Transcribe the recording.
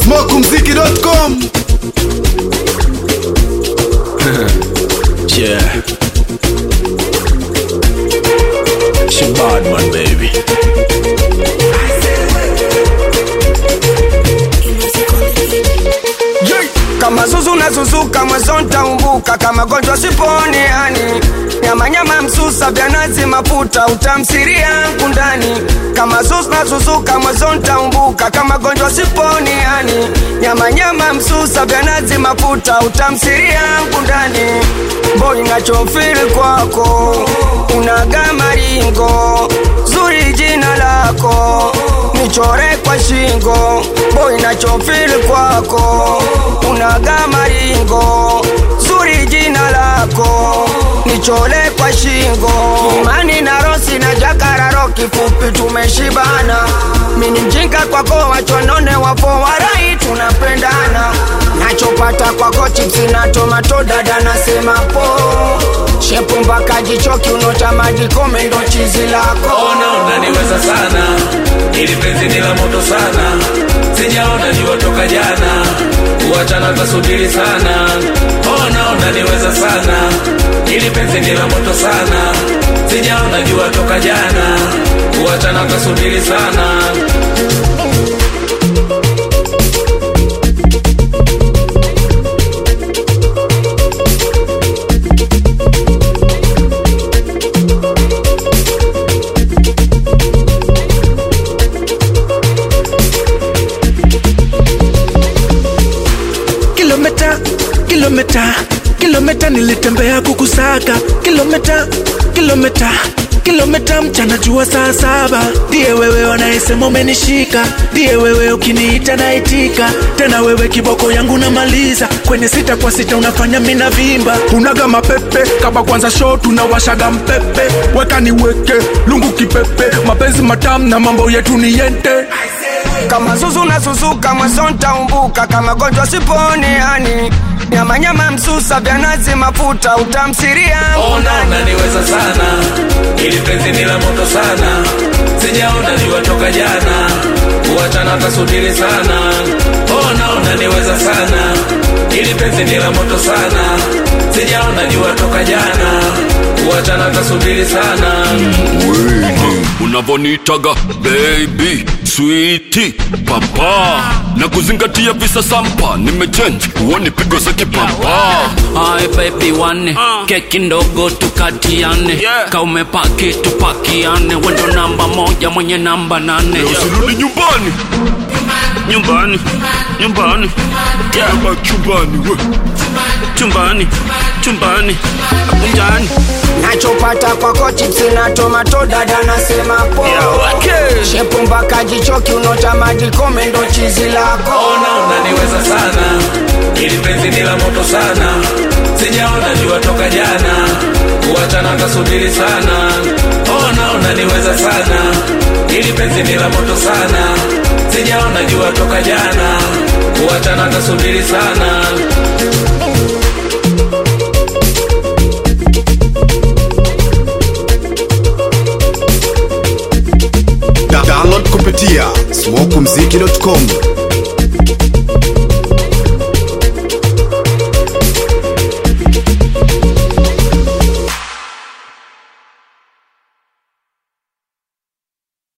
smokumziki.com Yeah. She bad man, baby. kama zuzu nazuzuka mwezo ntaumbuka kama gonjwa siponi yani nyamanyama msusa vya nazi mafuta utamsiri yangu ndani kama zuzu nazuzuka mwezo ntaumbuka kama gonjwa siponi yani nyamanyama msusa vya nazi mafuta utamsiri yangu ndani mboi nachofiri kwako unaga maringo zuri jina lako nichore kwa shingo boy nachofili kwako unaga maringo zuri jina lako nichole kwa shingo imani na rosi na jakararo kifupi tumeshibana mini mjinga kwako wachonone wapo warai tunapendana nachopata kwako chipsi na tomato dada nasema po shepu mpaka jicho kiuno cha maji kome ndo chizi lako ona unaniweza sana ili penzi ni la moto sana sijaona jua toka jana kuachana tasubiri sana ona unaniweza sana ili penzi ni la moto sana sijaona jua toka jana kuachana tasubiri sana kilomita kilomita kilomita nilitembea kukusaka kilomita kilomita kilomita mchana jua saa saba ndiye wewe wanayesema umenishika ndiye wewe ukiniita naitika tena wewe kiboko yangu namaliza kwenye sita kwa sita unafanya mina vimba unaga mapepe kama kwanza show tunawashaga mpepe weka niweke lungu kipepe mapenzi matamu na mambo yetu ni yente kama zuzu nazuzuka mwezo ntaumbuka kama gonjwa siponi yani nyamanyama msusa vya nazi mafuta utamsiri yangu ona unaniweza sana ili penzi ni la moto sana sijaona jua toka jana kuachana tasubiri sana ona unaniweza sana ili penzi ni la moto sana sijaona jua toka jana kuachana tasubiri sana unavonitaga baby switi papa na kuzingatia visa sampa nimechenji uoni pigo za kipapa Hai baby wane keki ndogo tukatiane Yeah. kaumepaki tupakiane wendo namba moja mwenye namba nane usirudi nyumbani nyumbani nyumbani yeah. ama chumbani we chumbani chumbani kunjani nachopata kwako chipsi na tomato dada nasema po shepu mpaka jicho kiuno cha maji kome ndo chizi lako ona unaniweza sana ili penzi ni la moto sana sijaona jua toka jana kuachana tasubiri sana ona unaniweza sana ili penzi ni la moto sana sijaona jua toka jana kuachana tasubiri sana Da- download kupitia smokumziki.com